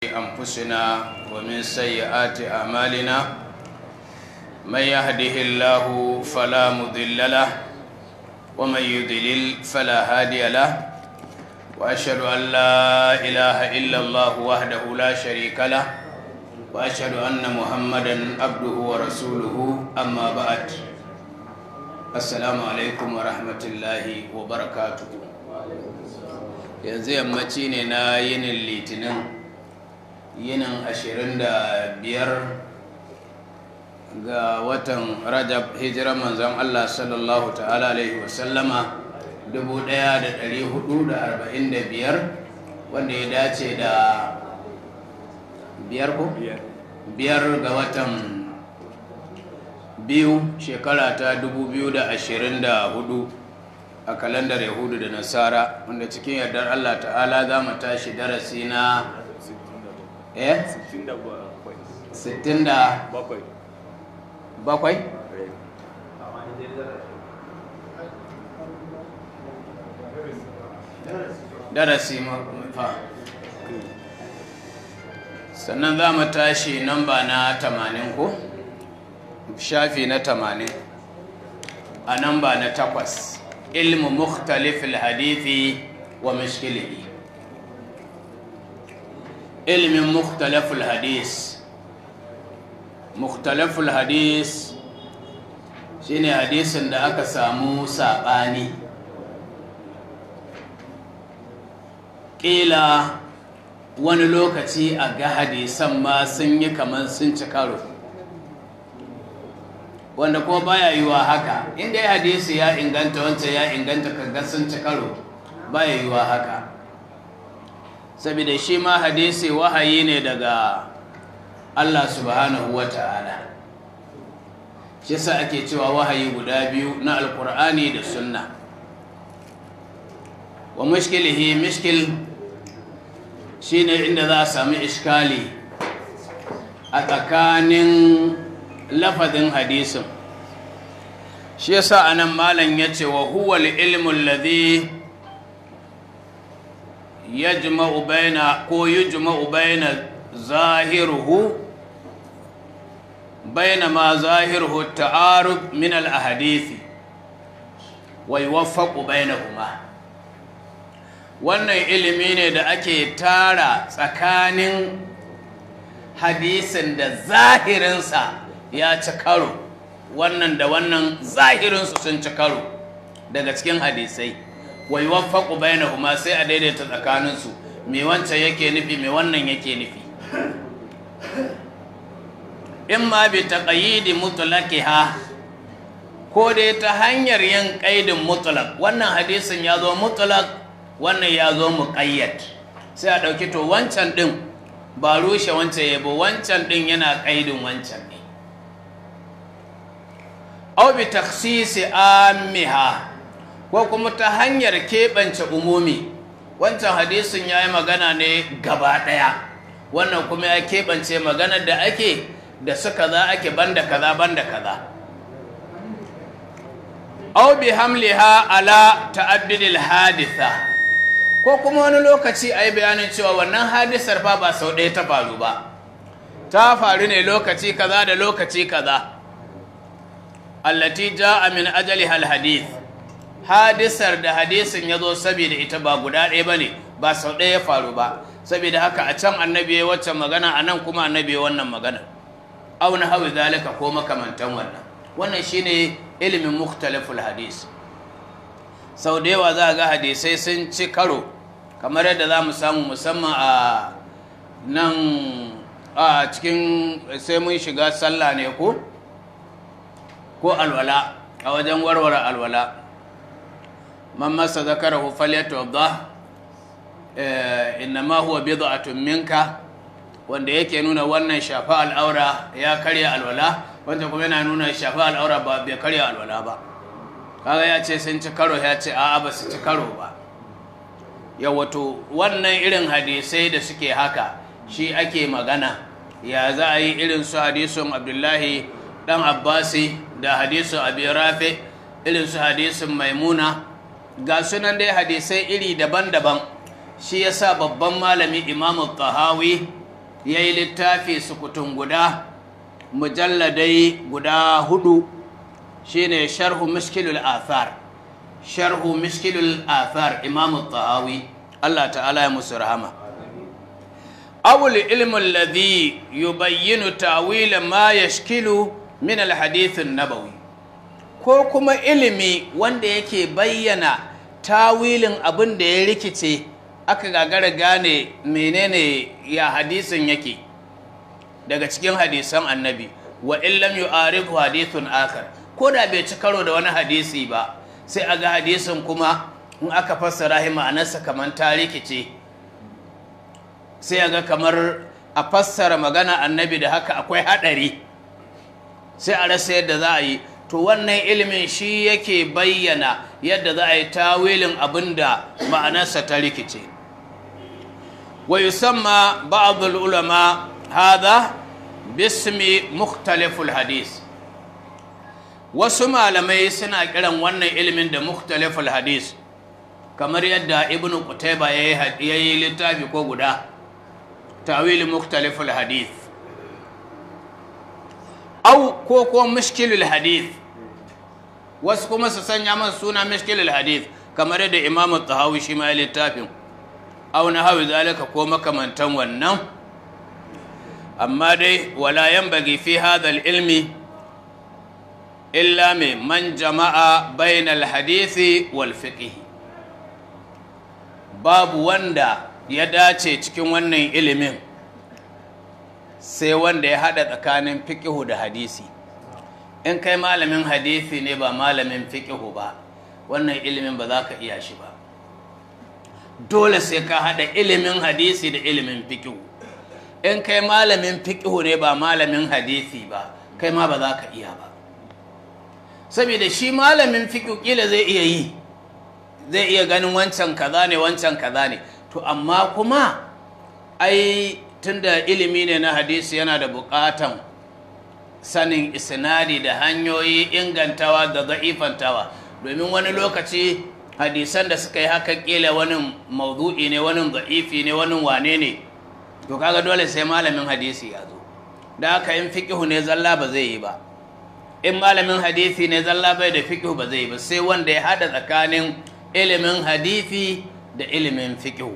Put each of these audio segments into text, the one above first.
أنفسنا ومن سيئات أعمالنا من يهده الله فلا مضل له ومن يضلل فلا هادي له وأشهد أن لا إله إلا الله وحده لا شريك له وأشهد أن محمدا عبده ورسوله أما بعد السلام عليكم ورحمة الله وبركاته yanzu yammaci ne na yinin litinin yinin ashirin da biyar ga watan rajab hijirar manzon allah sallallahu ta'ala alaihi wasallama dubu ɗaya da ɗari hudu da arba'in da biyar wanda ya dace da biyar ko? biyar ga watan biyu shekara ta dubu biyu da ashirin da hudu a kalandar yahudu da nasara wanda cikin yardar allah ta'ala za mu tashi darasi na eh? 67 bakwai darasi fa sannan za mu tashi namba na 80 ko shafi na 80 a namba na takwas ilmu mukhtalifil hadithi wa mashkilihi ilmin mukhtalifil hadis mukhtalifil hadis shine hadisin da aka samu saɓani ƙila wani lokaci a ga hadisan ma sun yi kamar sun ci karo wanda kuma baya yiwa haka inda ya hadisi ya inganta wancan ya inganta kaga sun ci karo baya yiwa haka saboda shi ma hadisi wahayi ne daga Allah subhanahu wa ta'ala shi sa ake cewa wahayi guda biyu na alkur'ani da sunna wa mushkilihi mushkil shine inda za a sami iskali a tsakanin lafazin hadisin shi yasa anan malam yace wa huwa al-ilmu alladhi yajma'u baina ko yujma'u baina zahiruhu baina ma zahiruhu ta'arud min al-ahadith wa yuwaffaqu bainahuma wannan ilimi ne da ake tara tsakanin hadisin da zahirinsa ya ci karo wannan da wannan zahirinsu sun ci karo daga cikin hadisai wai waffaƙu bainahuma sai a daidaita tsakaninsu me wancan yake nufi me wannan yake nufi in ma bi taqayyidi mutlaqiha ko dai ta hanyar yin ƙaidin mutlaq wannan hadisin ya zo mutlaq wannan ya zo muqayyad sai a ɗauki to wancan ɗin ba rushe wancan yabo wancan ɗin yana ƙaidin wancan ne au bi taksisi amiha ko kuma ta hanyar keɓance umumi wancan hadisin ya yi magana ne gaba ɗaya wannan kuma ya keɓance maganar da ake da suka za ake banda kaza banda kaza au bi hamliha ala ta'addudil haditha ko kuma wani lokaci a yi bayanin cewa wannan hadisar fa ba sau ɗaya ta faru ba ta faru ne lokaci kaza da lokaci kaza allati ja'a min ajali hal hadith hadisar da hadisin ya zo saboda ita ba guda ɗaya ba ne ba sau ɗaya ya faru ba saboda haka a can annabi ya wacce magana a nan kuma annabi ya wannan magana au na hawi zalika ko makamantan wannan wannan shine ilimin mukhtaliful hadis sau da yawa za a ga hadisai sun ci karo kamar yadda za mu samu musamman a nan a cikin sai mun shiga sallah ne ko ko alwala a wajen warware alwala man masa zakarahu falyatawadda innama huwa bid'atun minka wanda yake nuna wannan shafa al'aura ya karya alwala wanda kuma yana nuna shafa al'aura ba bai karya alwala ba kaga ya ce sun ci karo ya ce a'a ba su ci karo ba wato wannan irin hadisai da suke haka shi ake magana ya za a yi irin su hadisun abdullahi dan abbasi da hadisun abi rafi irin su hadisun maimuna ga sunan dai hadisai iri daban-daban shi yasa babban malami imamu tahawi ya yi littafi sukutun guda mujalladai guda hudu shine sharhu mishkilul athar sharhu mishkilul athar imamu tahawi Allah ta'ala ya musu rahama awul ilmu alladhi yubayyinu ta'wila ma yashkilu min alhadith an-nabawi ko kuma ilimi wanda yake bayyana tawilin abin da ya rikice aka gagara gane menene ya hadisin yake daga cikin hadisan annabi wa illam yu'arifu hadithun akhar ko da bai ci karo da wani hadisi ba sai a ga hadisin kuma in aka fassara shi ma'anarsa kamar ta rikice sai a ga kamar a fassara magana annabi da haka akwai haɗari sai a rasa yadda za a yi to wannan ilimin shi yake bayyana yadda za a yi tawilin abin da ma'anarsa ta rikice wa yusamma ba'dul ulama hada bismi mukhtaliful hadis wasu malamai suna kiran wannan ilimin da mukhtaliful hadis kamar yadda ibnu qutayba ya yi littafi ko guda tawil mukhtaliful hadis au ko ko mushkilul hadis wasu kuma su sanya masa suna mishkilul hadith kamar yadda imamu tahawi shi ma littafin aw na hawi zalika ko makamantan wannan amma dai wala yanbaghi fi hadha ilmi illa mai man jama'a bainal hadisi wal fiqh babu wanda ya dace cikin wannan ilimin sai wanda ya hada tsakanin fiqh da hadisi in kai malamin hadisi ne ba malamin fiqihu ba wannan ilimin ba za ka iya shi ba dole sai ka haɗa ilimin hadisi da ilimin fiqihu in kai malamin fiqihu ne ba malamin hadisi ba kai ma ba za ka iya ba saboda shi malamin fiqihu kila zai iya yi zai iya ganin wancan kaza ne wancan kaza ne to amma kuma ai tunda ilimi ne na hadisi yana da buƙatan sanin isnadi da hanyoyi ingantawa da za'ifantawa domin wani lokaci hadisan da suka yi haka kila wani maudu'i ne wani za'ifi ne wani wane ne to kaga dole sai malamin hadisi ya zo da haka in fiqihu ne zalla ba zai yi ba in malamin hadisi ne zalla bai da fiqihu ba zai yi ba sai wanda ya hada tsakanin ilimin hadisi da ilimin fiqihu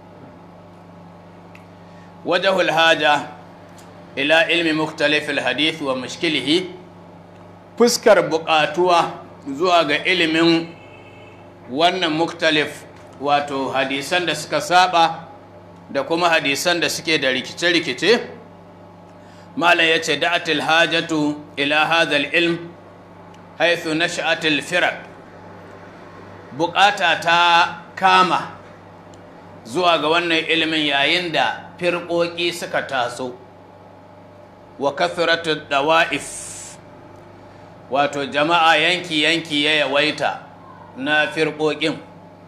wajahul haja ila ilmi muktalifil hadith wa mushkilihi fuskar buƙatuwa zuwa ga ilimin wannan muktalif wato hadisan da suka saba da kuma hadisan da suke da rikice-rikice malam ya ce da'atil hajatu ila hadal ilm haithu nasha'atil firak bukata ta kama zuwa ga wannan ilimin yayin da firƙoƙi suka taso wa kathratu dawa'if wato jama'a yanki-yanki ya yawaita na firƙoƙin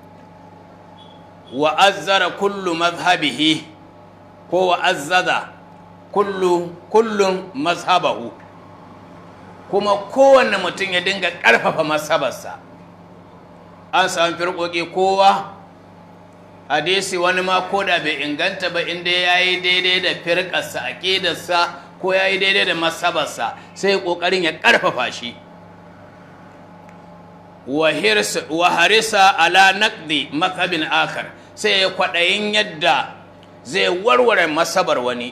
wa azzara kullu mazhabihi ko wa azzaza kullu kullum mazhabahu kuma kowanne mutum ya dinga ƙarfafa mazhabarsa an samu firƙoƙi kowa hadisi wani ma ko da bai inganta ba inda ya yi daidai da firƙarsa aƙidarsa ko ya yi daidai da masabarsa sai ƙoƙarin ya ƙarfafa shi wa harisa ala naqdi mazhabin akar sai ya kwaɗayin yadda zai warware masabar wani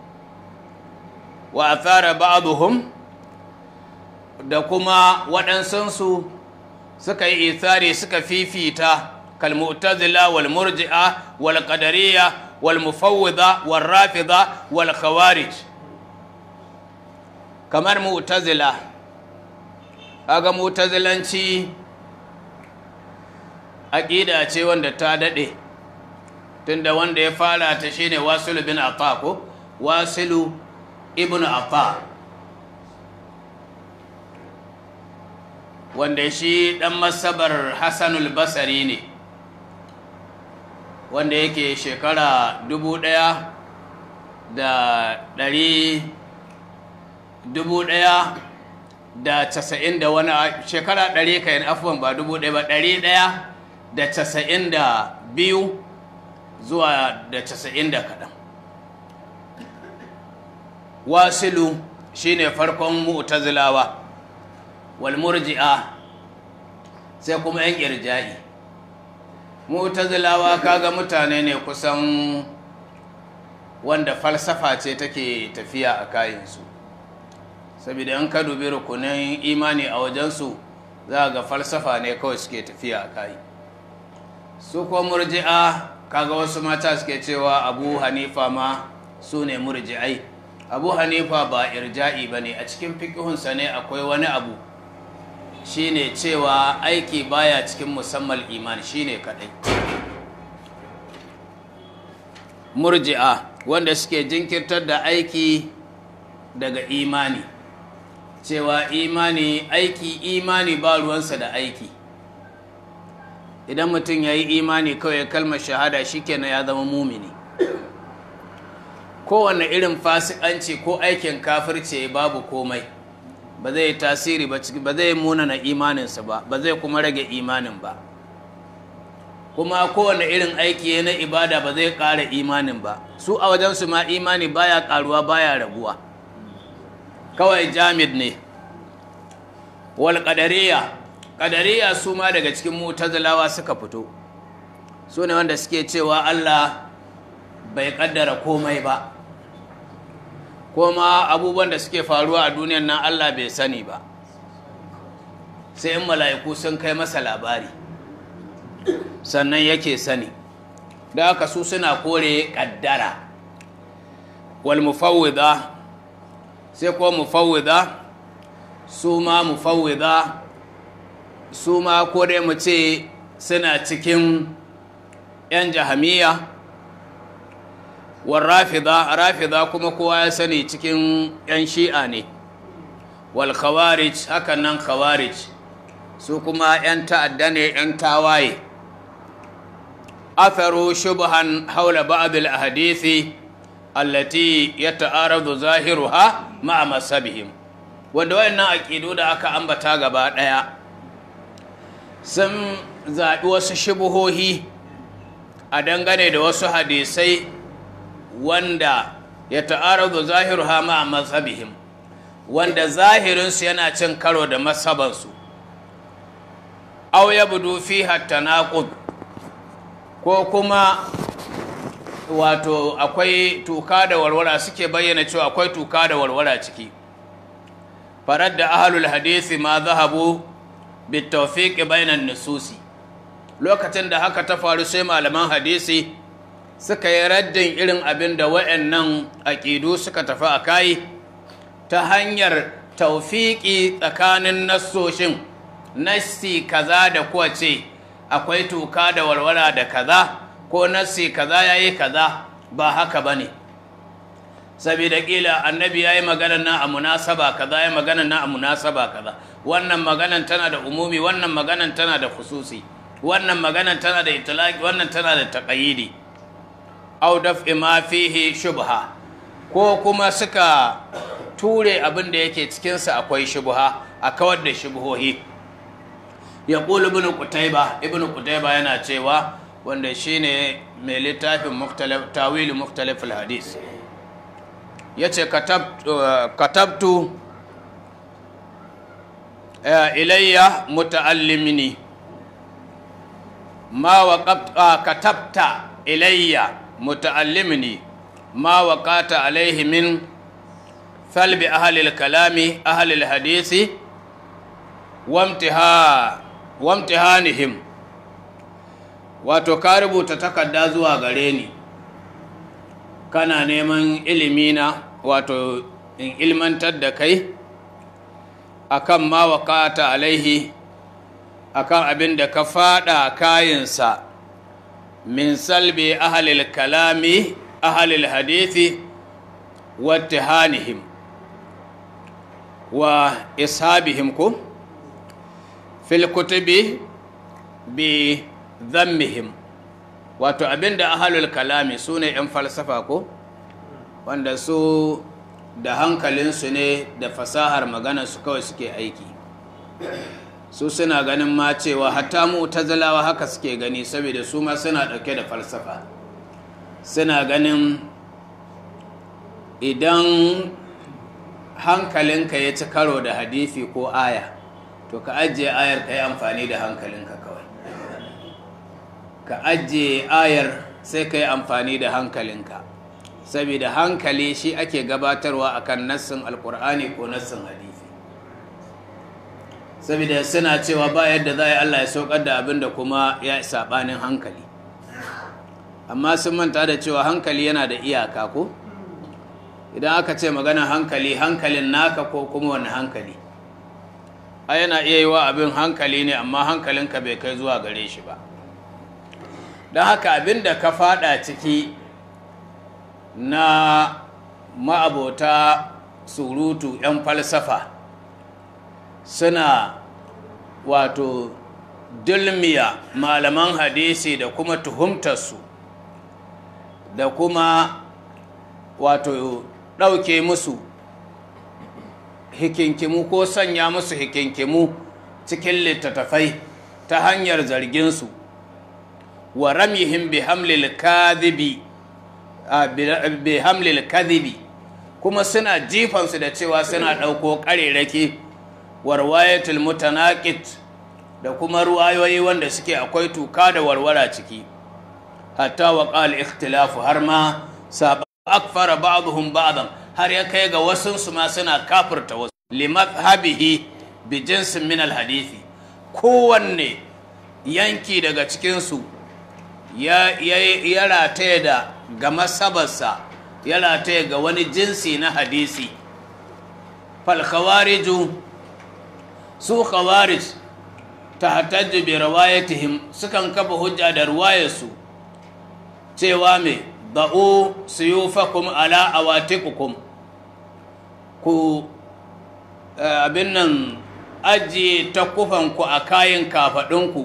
wa athara ba'dhum da kuma waɗansunsu suka yi ithari suka fifita kalmu'tazila wal murji'a wal qadariyya wal mufawwida wal rafida wal khawarij kamar mu'tazila kaga mu'tazilanci aqida ce wanda ta dade tunda wanda ya fara ta shine wasilu bin ata ko wasilu ibnu ata wanda shi dan masabar hasanul basari ne wanda yake shekara dubu ɗaya da ɗari dubu ɗaya da casa'in da wani shekara ɗari kayan afuwan ba dubu ɗaya ba ɗari ɗaya da casa'in da biyu zuwa da casa'in da kaɗan wasilu shine farkon mu'tazilawa wal murji'a sai kuma yan irja'i mu'tazilawa kaga mutane ne kusan wanda falsafa ce take tafiya a kayansu saboda in ka dubi rukunin imani a wajensu za ga falsafa ne kawai suke tafiya a kayi su ko murji'a kaga wasu mata suke cewa abu hanifa ma su ne murji'ai abu hanifa ba irja'i ba ne a cikin fikihunsa ne akwai wani abu shine cewa aiki baya cikin musamman iman shine kadai murji'a wanda suke jinkirtar da aiki daga imani cewa imani aiki imani ba ruwansa da aiki idan mutum ya yi imani kawai kalmar shahada shikenan ya zama mumini kowane irin fasikanci ko aikin kafirce babu komai ba zai tasiri ba ba zai munana imaninsa ba ba zai kuma rage imanin ba kuma kowane irin aiki na ibada ba zai ƙara imanin ba su a wajensu ma imani baya ƙaruwa baya raguwa kawai jamid ne wal ƙadariya ƙadariya su ma daga cikin mutazilawa suka fito su ne wanda suke cewa Allah bai ƙaddara komai ba kuma abubuwan da suke faruwa a duniyan nan Allah bai sani ba sai in mala'iku sun kai masa labari sannan yake sani da haka su suna kore ƙaddara wal mufawwida sai ko mufawwida su ma mufawwida su ma ko dai mu ce suna cikin 'yan jahamiya wal rafida rafida kuma kowa ya sani cikin 'yan shi'a ne wal khawarij hakan nan khawarij su kuma 'yan ta'adda ne 'yan tawaye atharu shubhan haula ba'd al ahadithi allati yata'aradu zahiruha ma'a masabihim wanda wayannan aqidu da aka ambata gaba daya sun zaɓi wasu shubuhohi a dangane da wasu hadisai wanda ya ta'aradu zahiruha ma'a masabihim wanda zahirinsu yana cin karo da masabansu aw yabdu fiha tanaqud ko kuma wato akwai tuka da warwara suke bayyana cewa akwai tuka da warwara ciki farar da ahalul hadisi ma zahabu bitawfiq bainan nususi lokacin da haka ta faru sai malaman hadisi suka yi raddin irin abin da wayannan aqidu suka tafi a kai ta hanyar tawfiqi tsakanin nassoshin nassi kaza da kuwa ce akwai tuka da warwara da kaza ko nassi kaza yayi kaza ba haka bane saboda kila annabi yayi magana na a munasaba kaza yayi magana na a munasaba kaza wannan maganan tana da umumi wannan maganan tana da khususi wannan maganan tana da itlaqi wannan tana da taqayidi aw daf'i ma fihi shubha ko kuma suka ture abin da yake cikin sa akwai shubha a kawar da shubhohi yaqulu ibn qutayba ibn qutayba yana cewa wanda shine mai littafin tawili muktalif hadis ya ce katabtu ilayya muta'allimini ma wa katabta ilayya muta'allimini ma waqata alaihi min falbi ahlil kalami ahlil hadisi wamtihanihim wato ka rubuta takarda zuwa gare ni kana neman ilimina wato in ilmantar da kai akan ma wakata alaihi akan abin da ka fada kayinsa min salbi ahalil kalami ahalil hadithi wattihanihim wa ishabihim ko fil kutubi bi zammihim wato abinda ahalul kalami su ne 'yan falsafa ko wanda su da hankalinsu ne da fasahar magana su kawai suke aiki su suna ganin ma cewa hatta mu zalawa haka suke gani saboda su ma suna ɗauke da falsafa suna ganin idan hankalinka ya ci karo da hadisi ko aya to ka ajiye ayar ka yi amfani da hankalinka kawai ka ajiye ayar sai ka yi amfani da hankalinka saboda hankali shi ake gabatarwa akan nassin alkur'ani ko nassin hadisi saboda suna cewa ba yadda za a yi allah ya saukar da abin da kuma ya saɓanin hankali amma sun manta da cewa hankali yana da iyaka ko idan aka ce magana hankali hankalin naka ko kuma wani hankali a yana iya yi wa abin hankali ne amma hankalinka bai kai zuwa gare shi ba don haka abin da ka fada ciki na ma'abota surutu 'yan falsafa suna wato dulmiya malaman hadisi da kuma tuhumtarsu da kuma wato ɗauke musu hikinkimu ko sanya musu hikinkimu cikin littattafai ta hanyar zarginsu wa ramyihim bi hamlil kadhibi bi hamlil kadhibi kuma suna jifansu da cewa suna ɗauko ƙarerake warwayatul mutanaqit da kuma ruwayoyi wanda suke akwai tuka da warwara ciki hatta wa qal ikhtilafu har ma saba akfara ba'dhum ba'dan har ya kai ga wasun su ma suna kafirta wasu limadhhabihi bi jinsin min alhadisi kowanne yanki daga cikin su ya ya rataye da ga masabarsa ya rataye ga wani jinsi na hadisi fal khawariju su khawarij tahtajju bi rawayatihim sukan kafa hujja da ruwayarsu cewa me da'u suyufakum ala awatikukum ku abin nan ajiye takufanku a kayan kafaɗinku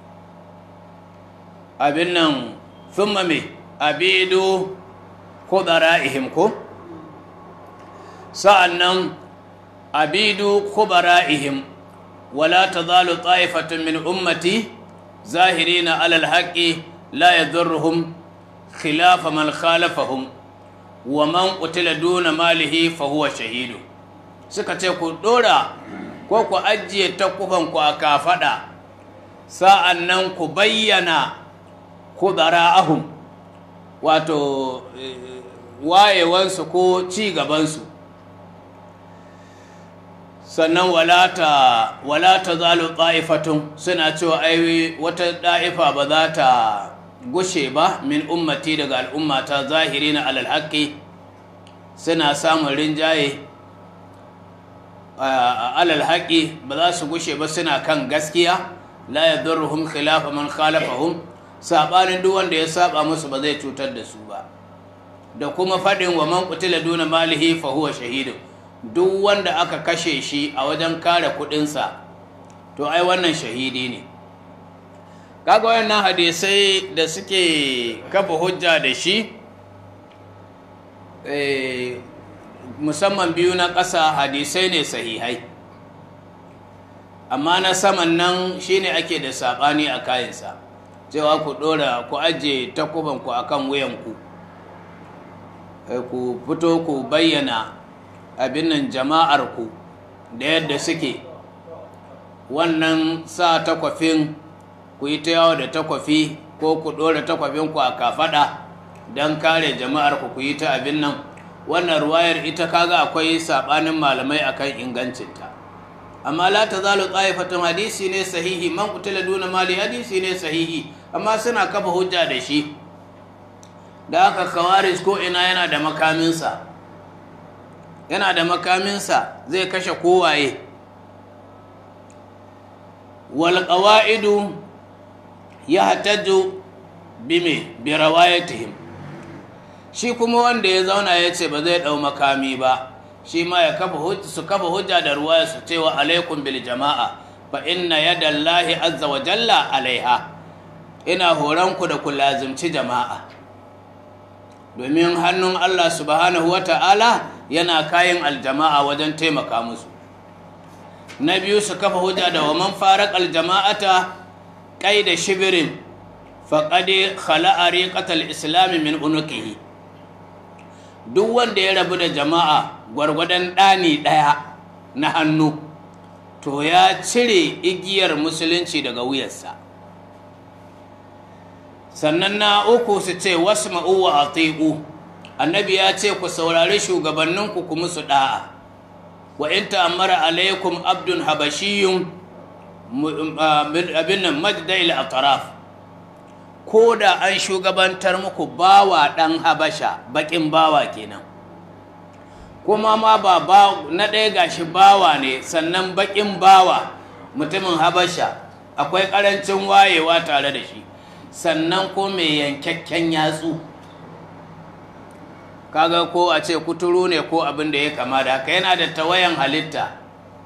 abin nan thumma me abidu kudara'ihim ko sa'annan abidu kubara'ihim ولا تزال طائفة من أمتي ظاهرين على الحق لا يضرهم خلاف من خالفهم ومن قتل دون ماله فهو شهيد suka ce ku dora ko ku ajiye takufanku a kafaɗa sa'an nan ku bayyana ku ahum wato wayewansu ko ci gabansu sannan walata walata zalu ta'ifatun suna cewa ai wata da'ifa ba za ta gushe ba min ummati daga al'ummata zahirina alal haqqi suna samun rinjaye alal haqqi ba za su gushe ba suna kan gaskiya la yadurruhum khilafa man khalafahum sabanin duk wanda ya saba musu ba zai cutar da su ba da kuma faɗin wa man qutila duna malihi fa huwa shahidun duk wanda aka kashe shi a wajen kare kudinsa to ai wannan shahidi ne kaga wayannan hadisai da suke kafa hujja da shi musamman biyu na ƙasa hadisai ne sahihai amma na saman nan shine ake da saɓani a kayansa cewa ku ɗora ku ajiye takubanku akan wuyanku ku fito ku bayyana abin nan jama'arku da yadda suke wannan sa takwafin ku yi ta yawo da takwafi ko ku ɗora takwafinku a kafaɗa don kare jama'arku ku yi ta abin nan wannan ruwayar ita kaga akwai saɓanin malamai akan ingancinta amma la ta zalo tsayifatun hadisi ne sahihi man kutila duna mali hadisi ne sahihi amma suna kafa hujja da shi da aka kawaris ko ina yana da makaminsa yana da makaminsa zai kashe kowaye wal qawaidu yahtaju bime bi rawayatihim shi kuma wanda ya zauna ya ce ba zai dau makami ba shi ma ya kafa hujja su kafa hujja da ruwaya su cewa alaikum bil jama'a fa inna yadallahi azza wa jalla alaiha ina horanku da ku lazimci jama'a domin hannun Allah subhanahu wa ta'ala yana kayan aljama'a wajen taimaka musu na biyu su kafa hujja da waman farak aljama'ata kai da shibirin faƙaɗe khala'a riƙatar islami min unukihi duk wanda ya rabu da jama'a gwargwadon ɗani ɗaya na hannu to ya cire igiyar musulunci daga wuyarsa sannan na uku su ce wasu ma'uwa a annabi ya ce ku saurari shugabanninku ku musu ɗa'a wa in ta'ammara alaikum abdun habashiyun abin nan majdail atraf ko da an shugabantar muku bawa ɗan habasha baƙin bawa kenan kuma ma ba na ɗaya gashi bawa ne sannan baƙin bawa mutumin habasha akwai ƙarancin wayewa tare da shi sannan ko mai yankakken yatsu kaga ko a ce kuturu ne ko abin da ya kama da haka yana da tawayan halitta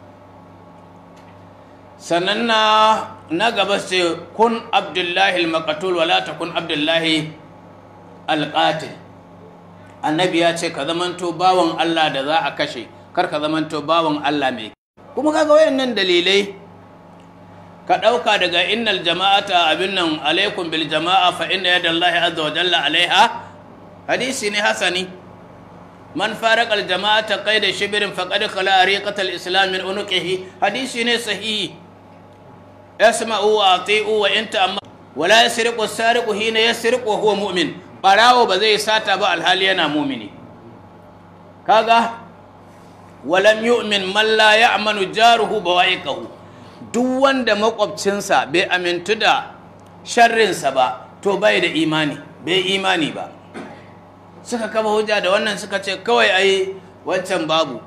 sannan na na gaba ce kun abdullahi al-maqatul wala takun abdullahi al-qatil annabi ya ce ka zamanto bawan Allah da za a kashe kar ka zamanto bawan Allah mai kuma kaga wayannan dalilai ka ɗauka daga innal jama'ata abin nan alaikum bil jama'a fa inna yadallahi azza wa jalla alaiha hadisi ne hasani man faraq al jama'ata qaida shibrin faqad khala ariqat al islam min unuqihi hadisi ne sahihi yasma'u wa ati'u wa anta amma wala yasriqu as-sariqu hina yasriqu wa huwa mu'min barawo ba zai sata ba alhali yana mu'mini kaga walam yu'min man la ya'manu jaruhu bawa'iqahu duk wanda makwabcinsa bai amintu da sharrinsa ba to bai da imani bai imani ba suka kama hujja da wannan suka ce kawai ai wancan babu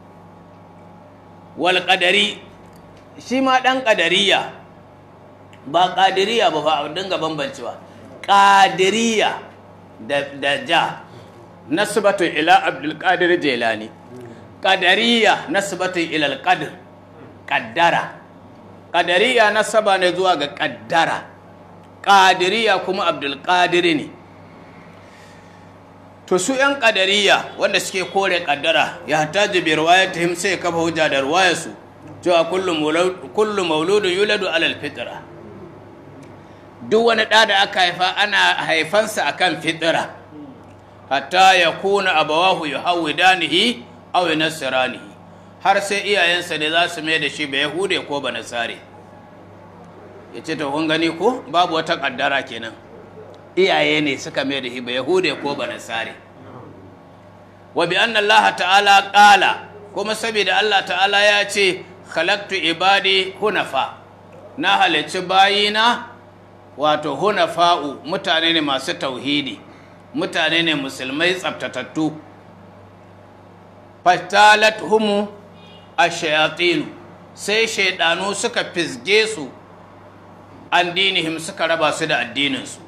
wal qadari shi ma dan qadariya ba qadiriya ba fa a dinga bambancewa qadiriya da da ja nasbatu ila abdul qadir jilani qadariya nasbatu ila al qadr qaddara qadariya nasaba ne zuwa ga qaddara qadiriya kuma abdul qadir ne to su ‘yan ƙadariya wanda suke kore ƙaddara ya hata jibi ruwayar ta sai kafa hujja da ruwayarsu cewa kullum mauludun yuladu alal fitira duk wani ɗa da aka haifa ana haifansa akan fitira hatta ya kuna abawahu ya hau danihi au nasiranihi har sai iyayensa ne za su mai da shi ba yahude ko ba nasare ya ce ta kun gani ko babu wata ƙaddara kenan iyaye ne suka mai da hiba yahude ko banasare wa bi anna allaha ta'ala qala kuma saboda Allah ta'ala ya ce khalaqtu ibadi hunafa na halicci bayina wato hunafa'u mutane ne masu tauhidi mutane ne musulmai tsaftatattu fatalat humu ash-shayatin sai shaidanu suka fisge su an dinihim suka raba su da addininsu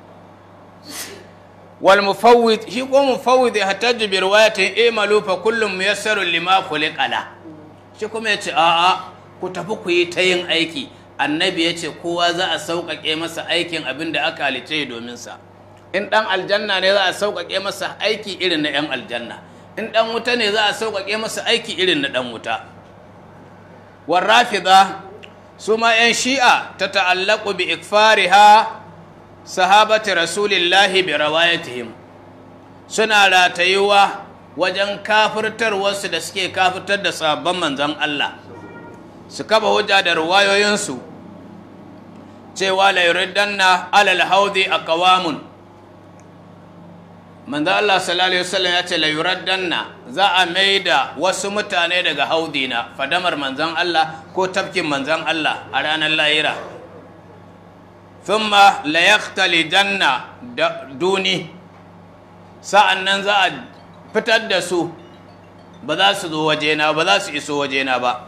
wal mufawwid shi ko mufawwid ya hatajju bi riwayatin imalu fa kullum muyassarun lima khuliqala shi kuma yace a a ku tafi ku yi ta yin aiki annabi yace kowa za a sauƙaƙe masa aikin abin da aka halice domin sa in dan aljanna ne za a sauƙaƙe masa aiki irin na yan aljanna in dan wuta ne za a sauƙaƙe masa aiki irin na dan wuta war rafida su ma yan shi'a ta ta'allaqu bi ikfariha sahabati rasulillahi bi rawayatihim suna ratayuwa wajen kafirtarwarsu da suke kafirtar da sabon manzon Allah su kaba hujja da ruwayoyinsu cewa la yuriddanna alal haudi aqwamun manzon Allah sallallahu alaihi wasallam ya ce la yuraddanna za a maida wasu mutane daga haudina fadamar manzon Allah ko tafkin manzon Allah a ranar lahira thumma la yahtalijanna duni sa'an nan za a fitar da su ba za su zo wajena ba za su iso wajena ba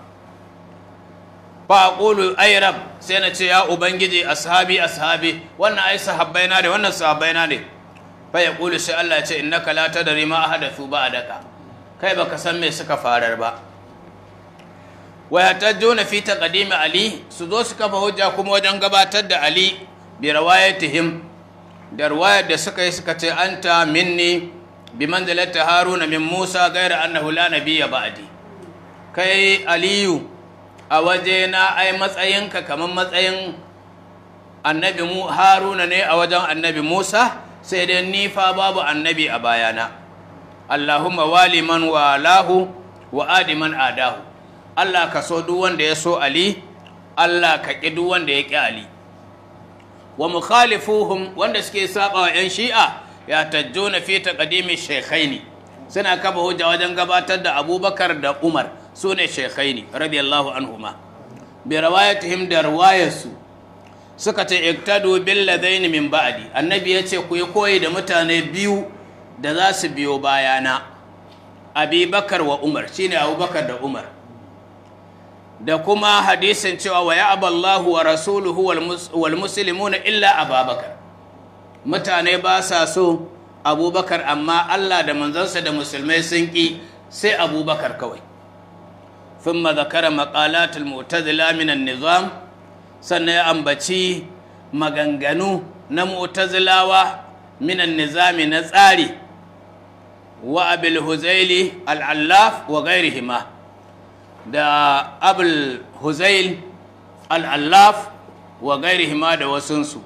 fa aqulu ay rab sai na ce ya ubangiji ashabi ashabi wannan ai sahabbaina ne wannan sahabbaina ne fa yaqulu sai Allah ya ce innaka la tadri ma ahadathu ba'daka kai baka san me suka farar ba wa yatajuna fi taqdimi ali su zo su kafa hujja kuma wajen gabatar da ali bi rawayatihim da riwayar da suka yi suka ce anta minni bi manzilati haruna min musa gaira annahu la nabiyya ba'di kai aliyu a waje na ai matsayinka kamar matsayin annabi mu haruna ne a wajen annabi musa sai dai ni fa babu annabi a bayana Allahumma wali man walahu wa adi man adahu Allah ka so duk wanda ya so Ali Allah ka ƙi duk wanda ya ƙi Ali wa mukhalifuhum wanda suke saba wa yan shi'a ya tajjuna fi taqdimi shaykhaini suna kafa hujja wajen gabatar da Abubakar da Umar sune shaykhaini radiyallahu anhuma bi rawayatihim da riwayarsu suka ce iktadu bil ladaini min ba'di annabi ya ce ku yi koyi da mutane biyu da za su biyo bayana Abubakar wa Umar shine Abubakar da Umar da kuma hadisin cewa wa ya'aballahu wa rasuluhu wal muslimuna illa ababakar mutane ba sa so abubakar amma Allah da manzansa da musulmai sun ƙi sai abubakar kawai thumma zakara maqalatul mu'tazila min an-nizam sannan ya ambaci maganganu na mu'tazilawa min an-nizami na tsari wa abil huzaili al-allaf wa ghairihima da abul huzail al'allaf wa gairihima da wasunsu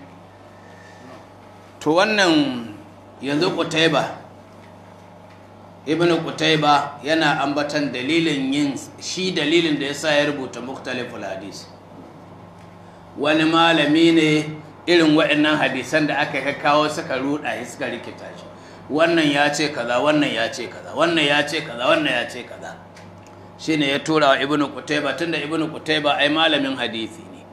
to wannan yanzu kutaiba ibn kutaiba yana ambatan dalilin yin shi dalilin da ya sa ya rubuta muktaliful hadis wani malami ne irin waɗannan hadisan da aka kawo suka ruɗa suka rikita shi wannan ya ce kaza wannan ya ce kaza wannan ya ce kaza wannan ya ce kaza shine ya tura wa ibnu qutayba tunda ibnu qutayba ai malamin hadisi ne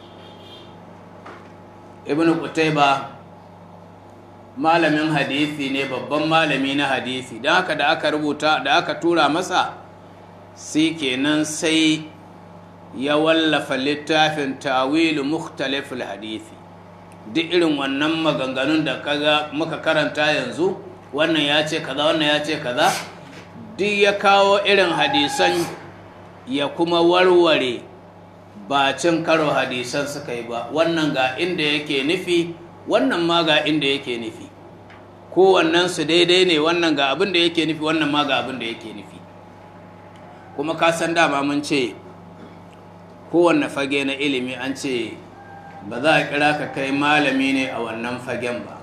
ibnu qutayba malamin hadisi ne babban malami na hadisi don haka da aka rubuta da aka tura masa sai kenan sai ya wallafa littafin tawilu mukhtaliful hadisi duk irin wannan maganganun da kaga muka karanta yanzu wannan ya ce kaza wannan ya ce kaza duk ya kawo irin hadisan ya kuma warware ba cin karo hadisan suka yi ba wannan ga inda yake nufi wannan ma ga inda yake nufi kowannen su daidai ne wannan ga abin da yake nufi wannan ma ga abin da yake nufi kuma ka san dama mun ce kowanne fage na ilimi an ce ba za a kira ka kai malami ne a wannan fagen ba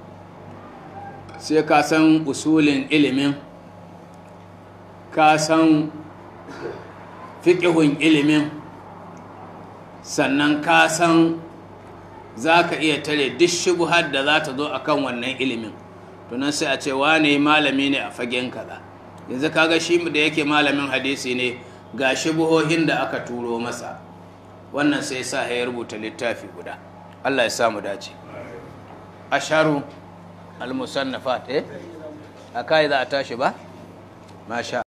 sai ka san usulin ilimin ka san fiƙihun ilimin sannan ka san za ka iya tare duk shubuhar da za ta zo a kan wannan ilimin tunan sai a ce wane malami ne a fagen kaza yanzu kaga shi da yake malamin hadisi ne ga shubuhohin da aka turo masa wannan sai sa ya rubuta littafi guda Allah ya samu dace asharu al-musannafat eh akai za a tashi ba masha